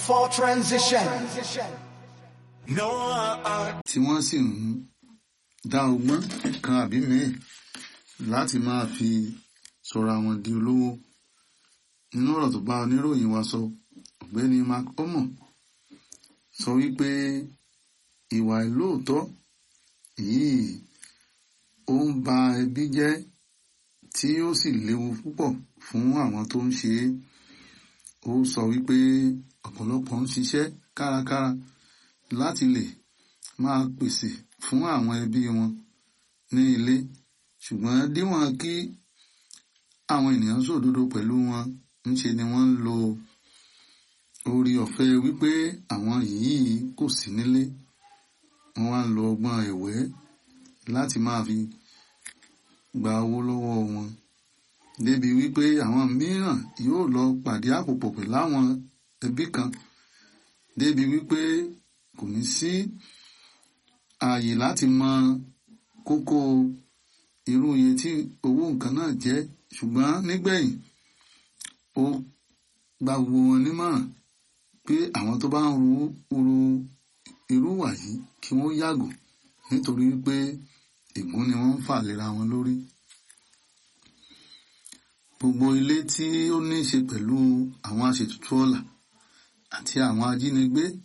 for transition. No, uh, tí wọ́n sì ń dá ọgbọ́n kan àbí mìíràn láti máa fi sọ̀rọ̀ àwọn di olówó nínú ọ̀rọ̀ tó bá oníròyìn wa sọ ọ̀gbẹ́ni mark omo sọ wípé ìwà ìlóòótọ́ yìí ó ń ba ẹbí jẹ́ tí ó sì léwu púpọ̀ fún àwọn tó ń ṣe é ó sọ wípé ọ̀pọ̀lọpọ̀ ń ṣiṣẹ́ kárakára láti lè máa pèsè fún àwọn ẹbí wọn ní ilé ṣùgbọ́n díwọ̀n kí àwọn ènìyàn sòdodo pẹ̀lú wọn ńṣe ni wọ́n ń lo orí ọ̀fẹ́ wípé àwọn yìí kò sí nílé wọ́n wá ń lo ọgbọ́n ẹ̀wẹ́ láti máa fi gba owó lọ́wọ́ wọn débi wípé àwọn mìíràn yóò lọ pàdé àpòpọ̀ pẹ̀lú àwọn ẹbí kan débi wípé kò ní sí ààyè láti mọ kókó irú iye tí owó nǹkan náà jẹ́ ṣùgbọ́n nígbẹ̀yìn ó gba gbogbo wọn nímọ̀ràn pé àwọn tó bá ń ru ru irú wà yìí kí wọ́n yàgò nítorí wípé ègún ni wọ́n ń fà lera wọn lórí gbogbo ilé tí ó ní í ṣe pẹ̀lú àwọn aṣètùtù ọ̀la àti àwọn ajínigbé